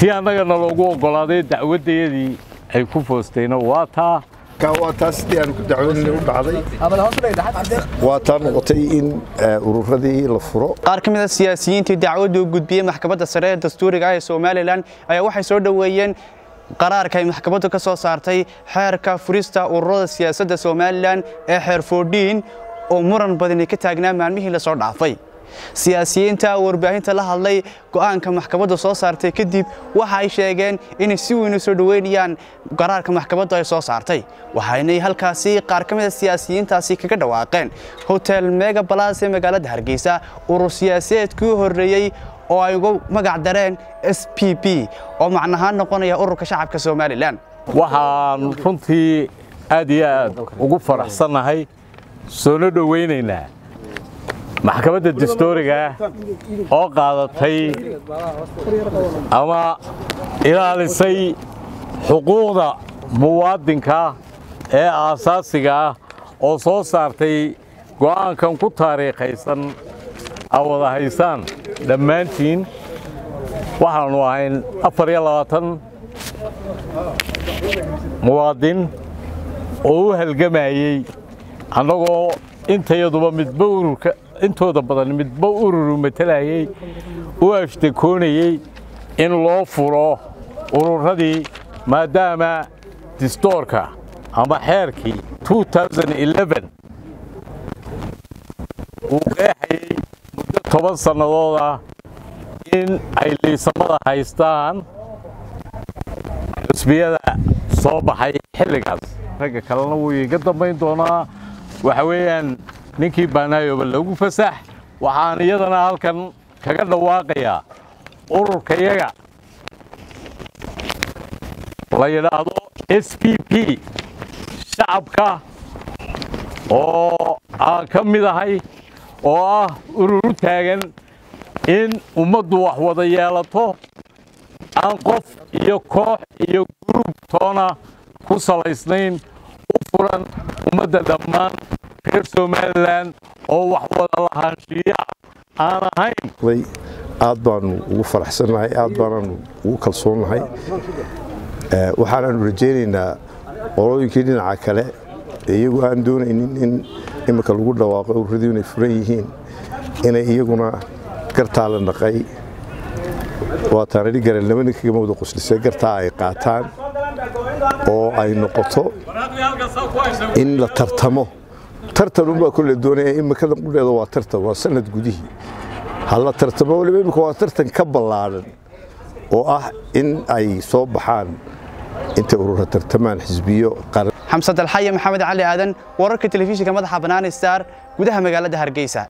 tii annagana loogu oggolaaday dacwaddayadii ay ku foostayna waa taa waa taas sidii aan ku dacwadnay u dhacday waa taa noqotay in ururadii la furo qaar ka mid a siyaasiyiintii dacwaddu u gudbiyey maxkamadda sare ee dastuuriga ah ee somalilan ayaa waxay soo dhoweeyeen qaraarka ay maxkamaddu ka soo saartay xeerka furista ururada siyaasadda somalilan ee xeer foodhiin oo muran badani ka taagnaa maalmihii la soo dhaafay siyaasiyiinta warbaahinta la hadlay go'aanka maxkamaddu soo saartay kadib waxa ay sheegeen inay si weyn u soo dhoweynayaan qaraarka maxkamaddu ay soo saartay waxaynay halkaasi qaar ka mid a siyaasiyiintaasi kaga dhawaaqeen hotel mega balas ee magaalada hargeysa urur siyaasadeedkii u horreeyey oo ay ugu magac dareen s p p oo macnahaan noqonaya ururka shacabka somalilan waxaan runtii aad iyo aad ugu faraxsannahay soona dhowaynaynaa maxkamadda dastuuriga oo qaadatay ama ilaalisay xuquuqda muwaadinka ee aasaasiga ah oo soo saartay go'aankan ku taariikhaysan aa wada haysaan dhammaantiin waxaannu ahayn afar iyo labaatan muwaadin oo u halgamayey annagoo intayaduba midba ururka intooda badan midba ururu matalayey u ashtakoonayey in loo furo ururadii maadaama distoorka ama xeerkii uu qeexayey muddo toban sannadood ah in ay liisamada haystaan xusbiyada soo baxay xilligaas ragga kalena wuu iiga dambayn doonaa waxa weeyaan ninkii baanaayoba lagu fasax waxaan iyadana halkan kaga dhawaaqayaa ururkayaga la yidhaahdo s p p shacabka oo aan ka mid ahay oo ah urur u taagan in ummaddu wax wada yeelato aan qof iyo koox iyo gurub toona ku salaysnayn u furan ummadda dhammaan reer somalilan oo wax wada lahaanshiya aan ahayn aad baanu ugu faraxsannahay aad baanaanu ugu kalsoonnahay waxaanaanu rajaynaynaa qolooyinkii dhinaca kale iyagu aan doonaynin in imika lagu dhawaaqo ururadu inay furan yihiin inay iyaguna gartaa la dhaqay waataan idhi garan laba nin kagama wada qoslisay gartaa ay qaataan oo ay noqoto in la tartamo tartan unbaa kolle doonaya imikada qudheeda waa tartan waa sanad gudihii ha la tartamo waliba imika waa tartan ka ballaadhan oo ah in ay soo baxaan intay urura tartamaan xisbiyo qaran xamsad alxaye maxamed cali aadan wararka telefishinka madaxa bannaan star gudaha magaalada hargeysa